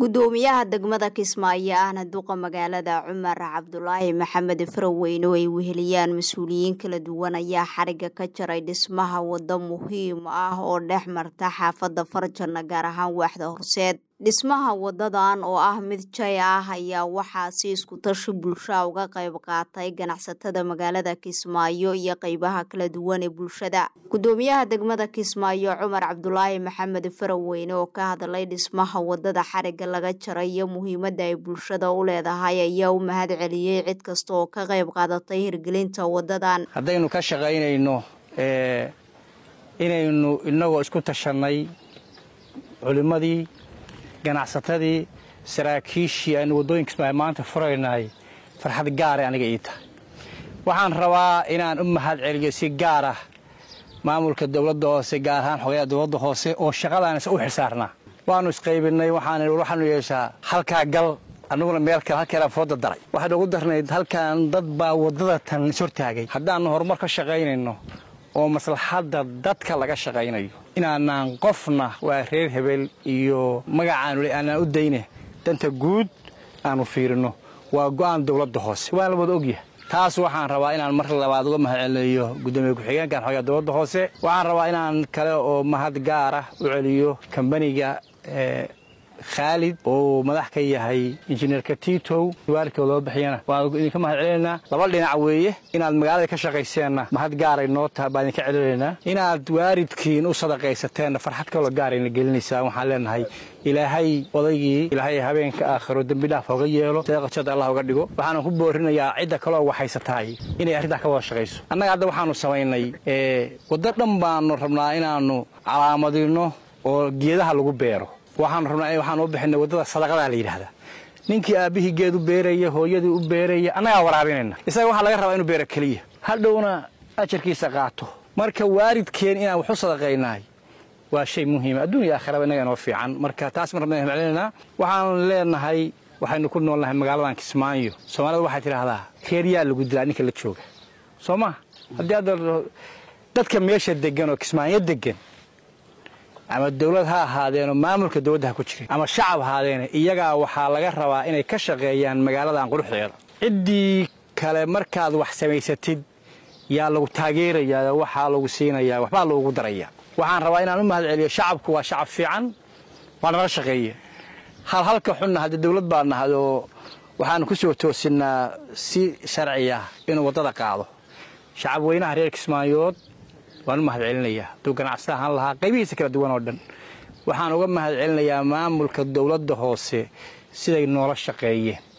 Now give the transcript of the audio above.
gudoomiyaha degmada kismaayo ahna duqa magaalada cumar cabdulaahi maxamed faraweyne oo ay weheliyaan mas-uuliyiin kala duwan ayaa xariga ka jaray dhismaha wado muhiim ah oo dhex marta xaafada farjana gaar ahaan waaxda horseed dhismaha wadadan oo ah mid jay ah ayaa waxaa si iskutashi bulshaa uga qayb qaatay ganacsatada magaalada kismaayo iyo qeybaha kala duwan ee bulshada gudoomiyaha degmada kismaayo cumar cabdulaahi maxamed faraweyne oo ka hadlay dhismaha wadada xariga laga jaray iyo muhiimada ay bulshada u leedahay ayaa u mahad celiyey cid kasta oo ka qayb qaadatay hirgelinta wadadan haddaynu ka shaqaynayno inaynu inagoo isku tashanay culimmadii ganacsatadii saraakiishii aynu waddooyinka kismaayo maanta furaynahay farxad gaara aniga ii tahay waxaan rabaa inaan u mahad celiyo si gaar ah maamulka dowladda hoose gaar ahaan xogayaha dowladda hoose oo shaqadaanisa u xilsaarnaa waannu isqaybinay waxaanu yeeshaa halkaa gal annaguna meel kale halkeelaan fooda daray waxaynu ugu darnayd halkan dad baa waddada tan ishortaagay haddaannu horumar ka shaqaynayno oo maslaxadda dadka laga shaqaynayo inaanaan qofna waa reer hebel iyo magacaanu aanaan u dayne danta guud aanu fiirino waa go'aan dowladda hoose waan la wada ogyahay taas waxaan rabaa inaan mar labaad uga mahad celinayo gudoomiye ku-xigeenkan xogaa dowladda hoose waxaan rabaa inaan kale oo mahad gaar ah u celiyo kambaniga khaalid oo madax ka yahay injineerka titow waalidkoo loo bixiyana waan idinka mahad celinaynaa laba dhinac weeye inaad magaalada ka shaqayseenna mahad gaaray noo taha baan idinka celinaynaa inaad waalidkiin u sadaqaysateenna farxad kaloo gaarayna gelinaysaa waxaan leenahay ilaahay odaygii ilaahay habeenka aakhiro dembi dhaaf hoga yeelo seeqajada allah uga dhigo waxaana ku boorinayaa cidda kaloo waxhaysatahay inay arrintaa ka wada shaqayso annaga hadda waxaanu samaynay waddo dhan baanu rabnaa inaannu calaamadino oo geedaha lagu beero waxaanu rabnaa waxaan u bixinay waddada sadaqadaa la yidhaahdaa ninkii aabbihii geed u beeraya hooyadii u beeraya annagaa waraabinayna isaga waxaa laga rabaa inuu beero keliya hadhowna ajarkiisa qaato marka waalidkeen inaan wax u sadaqaynahay waa shay muhiima adduun iyo aakhiraba innaga inoo fiican marka taas mar rabna maclinaynaa waxaan leenahay waxaynu ku noolnahay magaaladan kismaayo soomaalida waxay tidhaahdaa reeryaa lagu dilaa ninka la jooga soo maa haddii hadda dadka meesha degan oo kismaayo degan ama dawlad ha ahaadeenoo maamulka dowladda ha ku jirin ama shacab ahaadeene iyagaa waxaa laga rabaa inay ka shaqeeyaan magaaladan quruxdeeda ciddii kale markaad wax samaysatid yaa lagu taageerayaa waxaa lagu siinayaa waxbaa loogu darayaa waxaan rabaa inaan u mahad celiyo shacabku waa shacab fiican waa nala shaqeeye hal halka xunna haddii dawlad baa nahay oo waxaanu ku soo toosinnaa si sharci ah inuu waddada qaado shacab weynaha reer kismaayood waan u mahad celinayaa hadduu ganacsada ahaan lahaa qaybihiisa kala duwan oo dhan waxaan uga mahad celinayaa maamulka dowladda hoose siday noola shaqeeyeen